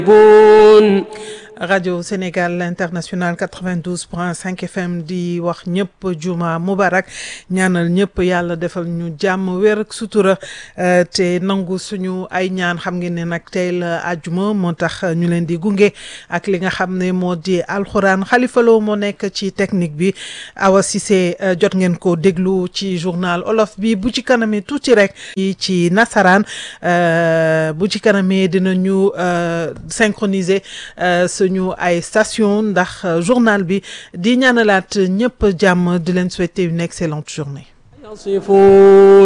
rajo Sénégal international 92.5 FM di wax ñëpp juma mubarak ñaanal ñëpp yàlla defal ñu jàmm wér ak sutura te nangu suñu ay ñaan xam ngeen ne nag tey la àjjuma moo tax ñu leen di gunge ak li nga xam ne moo di alxuraan xalifaloo moo nekk ci technique bi Awa Cissé jot ngeen ko déglu ci journal olof bi bu ci kanamee tuuti rek ci nasaraan bu ci kanamee dinañu synchroniser ñu ay station ndax journal bi di ñaanalaat ñëpp jàmm di leen souhaiter une excellente journée